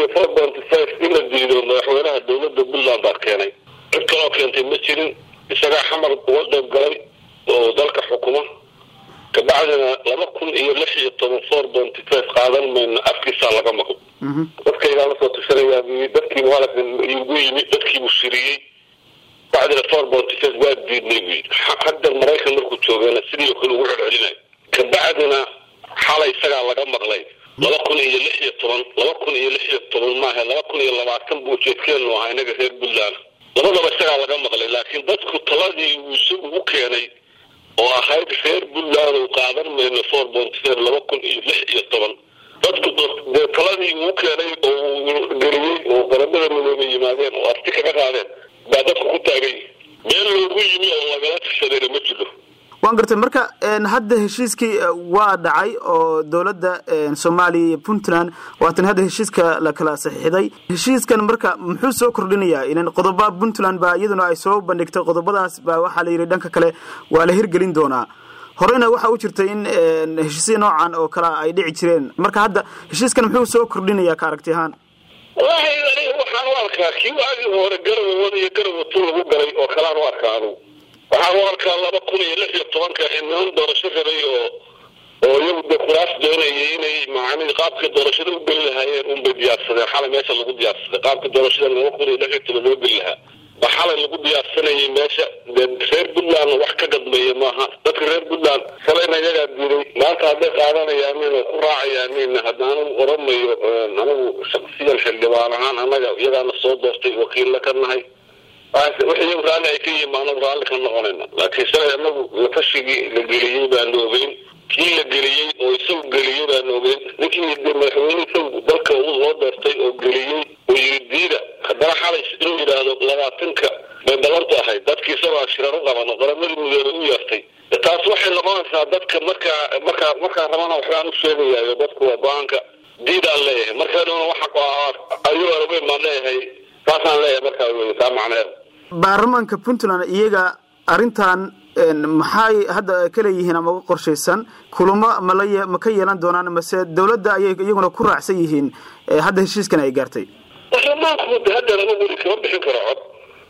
iyo four ponty five in la diido madaxweynaha dowladda puntland baa keenay cid kaloo keentay ma jirin isagaa xamar uga qayb galay oo dalka xukuma kabacdina laba kun iyo lix iyo toban four ponty five qaadan mayno afkiisaa laga maqlo dadkaygaa lasoo tushanayaa bu dadkii muhalafin igu yimid dadkiibuu shiriyey bacdina four ponty five waa diidnay bu yidhi hadda maraykan markuu joogeena sidii oo kale ugu celcelinayo kabacdina xalay isagaa laga maqlay laba kun iyo lix iyo toban laba kun iyo lix iyo toban maaha laba kun iyo labaatan buu ujeedkeenu ahaa inaga reer puntland labadaba isagaa laga maqlay laakiin dadku taladii uu isagu u keenay oo ahayd reer puntland uu qaadan mayno four ponty five laba kun iyo lix iyo toban dadku dee taladii uu keenay oo uu geliyey oo qaramada midoobay yimaadeen oo arti kaga qaadeen baa dadku ku taagay meel loogu yimi oo lagala tashadayna ma jiro waan gartay marka hadda heshiiskii waa dhacay oo dowladda soomaaliya iyo puntland waatan hadda heshiiska la kala saxiixday heshiiskan marka muxuu soo kordhinayaa inan qodoba puntland baa iyaduna ay soo bandhigtay qodobadaas baa waxaa la yidhi dhanka kale waa la hirgelin doonaa horeyna waxa u jirtay in heshiisya noocan oo kale ay dhici jireen marka hadda heshiiskan muxuu soo kordhinayaa ka aragti ahaan wallahi aniga waxaan u arkaa kii waagii hore garawa wada iyo garawa tu lagu galay oo kalaan u arkaa anugu waxaan u arkaa laba kun iyo lix iyo tobanka niman doorasho rabay oo oo iyagu de kuraas doonayay inay macni qaabka doorashada u geli lahaayeen unbay diyaarsadeen xalay meesha lagu diyaarsaday qaabka doorashada laba kun iyo lix iyo toban loo geli lahaa ba xalay lagu diyaarsanayay meesha dee reer puntland wax ka gadmeeya maaha dadka reer puntland shalayna iyagaa diiday maanta hadday qaadanayaanin oo ku raacayaanin hadda anigu oramayo anigu shaksiyan xildhibaan ahaan annaga iyagaana soo doortay wakiilla ka nahay wixii raalli ay ka yihiin anagu raalli ka noqonayna laakiin shalay anagu latashigii la geliyey baanu ogeyn kii la geliyey oo isagu geliyey baanu ogeyn ninkii de madaxweyne isagu dalka loo doortay oo geliyey oo yiri diida haddana xalay inuu yidhaahdo labaatanka bay ballantu ahayd dadkii isagoo shirar u qaban oo qaramadii midoobay u yeertay taas waxay noqonaysaa dadka markaa markaa markaa rabana waxbaan u sheegayaayo dadku waa go-aanka diidaan leeyahay markaadhowna waxa ayuu araweyn baan leeyahay saasaan leeyahay markaa wey taa macneed baarlamaanka puntland iyaga arrintan maxay hadda ka leeyihiin ama uga qorshaysan kulamo mala ma ka yeelan doonaan mase dawladda ayay iyaguna ku raacsan yihiin hadda heshiiskan ay gaartay baarlamaanku de hadda laba weli kama bixin karo cod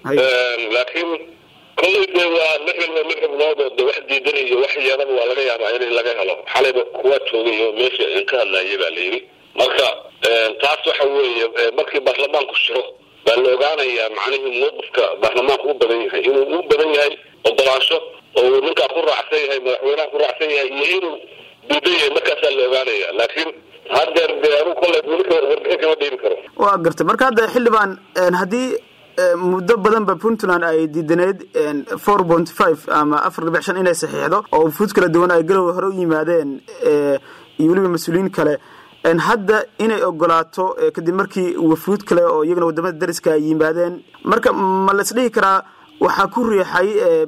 laakiin kollay de waa lix ilba lix xubnood oo de wax diidan iyo wax yeelaba waa laga yaabaa in laga helo xalayba kuwa joogay oo meesha ka hadlaayay baa la yidhi marka taas waxa weeye markii baarlamaanku shiro baa la ogaanayaa macnihii mawqifka baarlamaanku u badan yahay inuu u badan yahay ogolaansho oo uu ninkaa ku raacsan yahay madaxweynaha ku raacsan yahay iyo inuu diidan yahay markaasaa la ogaanaya laakiin haddeer dee anu kolley weli warbixin kama dhiibi karo waa gartay marka hadda xildhibaan haddii muddo badanba puntland ay diidaneyd four point five ama afar dhibic shan inay saxiixdo oo fuud kala duwan ay galow hore u yimaadeen iyo weliba mas-uuliyiin kale hadda inay ogolaato kadib markii wafuud kale oo iyagana wadamada dariska ay yimaadeen marka ma la isdhihi karaa waxaa ku riixay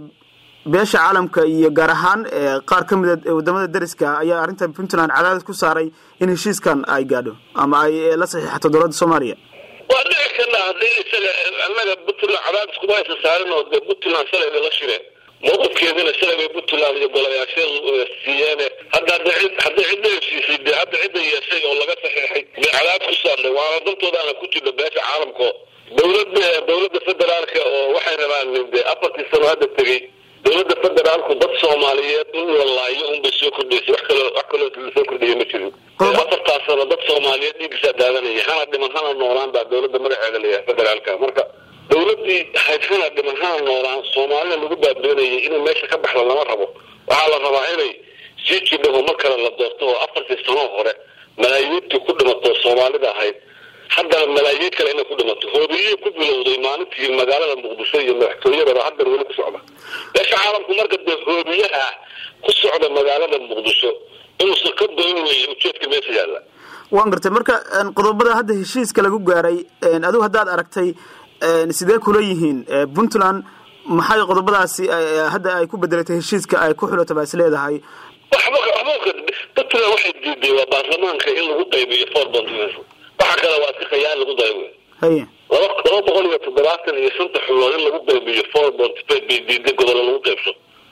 beesha caalamka iyo gaar ahaan qaar ka mida wadamada dariska ayaa arrintan puntland cadaadis ku saaray in heshiiskan ay gaadho ama ay la saxiixato dowladda soomaaliya waa dhici karna haddii isaga annaga puntland cadaadis kuma aysan saarin oo de puntland shalay bay la shireen mawqifkeedina shalay bay puntland iyo golayaasheedu siiyeene hadda hadda cid hadday cidda heshiisay dee hadda cidda yeeshay oo laga saxiixay dee cadaadis ku saarnay waana dantoodaana ku jirno beesha caalamka dowladda dowladda federaalka oo waxay rabaan de afartii sano hadda tegey dowladda federaalku dad soomaaliyeed in la laayo unbay soo kordhaysay wax kaloo wax kaloo lasoo kordhaya ma jirin afartaas sano dad soomaaliyeed dhiigisaa daadanaya hana dhiman hana noolaan baa dowladda magaceeda layahay federaalka marka dowladii hayd hana dhiman hana noolaan soomaalida lagu baadoonayay inay meesha ka baxda lama rabo waxaa la rabaa inay sii jidhaho mar kale la doorto oo afartii sanoo hore malaayiintii ku dhimato soomaalida ahayd haddana malaayiin kale inay ku dhimato hoobiyihii ku bilowday maalintii magaalada muqdisho iyo madaxtooyadaba haddana weli ku socda beesha caalamku marka dee hoobiyaha ku socda magaalada muqdisho inuusan ka doon weeye ujeedka meesha yaalla waan gartay marka qodobada hadda heshiiska lagu gaaray adigu haddaad aragtay sidee kula yihiin puntland maxay qodobadaasi hadda ay ku bedelatay heshiiska ay ku xulato baa is leedahay waxba waxba puntland waxay diiday waa baarlamaanka in lagu qaybiyo four point waxa kale waa si khayaal lagu daray wey haye laba laba boqol iyo toddobaatan iyo shanta xubnood in lagu qaybiyo four point five bay diiday gobollo lagu qaybso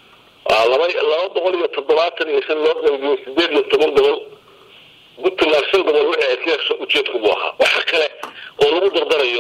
laba laba boqol iyo toddobaatan iyo shan loo qaybiyo sideed iyo toban gobol puntland shan gobol wixii ay ka hesho ujeedku buu ahaa waxa kale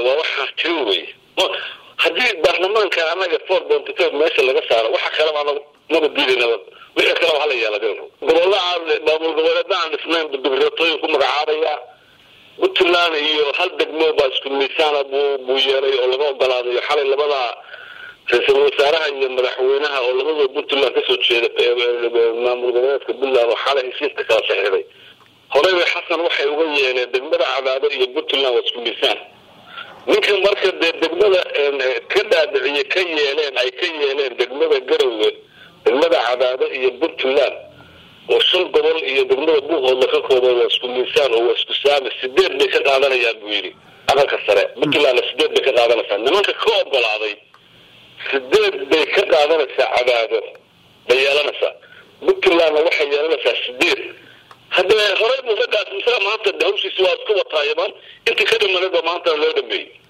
waa waxaa jiri wey haddii baarlamaanka anaga four bonty five meesha laga saaro waxa kaleba anaga maba diidaynaba wixii kaleba hala yeela gobolla maamul goboleedna aan dhisnayn dibreetooyin ku magacaabaya puntland iyo hal degmo baa isku miisaana buu buu yeelay oo laga ogolaadayo xalay labada ra-iisul wasaaraha iyo madaxweynaha oo labadoo puntland kasoo jeeda maamul goboleedka puntland oo xalay heshiiska kala saxiixday horeyba xasan waxay uga yeeleen degmada cadaado iyo puntland waa isku miisaan ninka marka dee degmada ka dhaadhiciye ka yeeleen ay ka yeeleen degmada garowe degmada cadaado iyo puntland oo shan gobol iyo degmada buuhoodla ka kooban waa isku miisaan oo waa isku saami sideed bay ka qaadanayaan buu yidhi aqalka sare puntlandna sideed bay ka qaadanaysaa nimanka ka ogolaaday sideed bay ka qaadanaysaa cadaado bay yeelanaysaa puntlandna waxay yeelanaysaa sideed haddee horey muusagaas isaga maanta hawshiisi waa isku wataayamaan intii ka dhimanayba maanta loo dhameeyey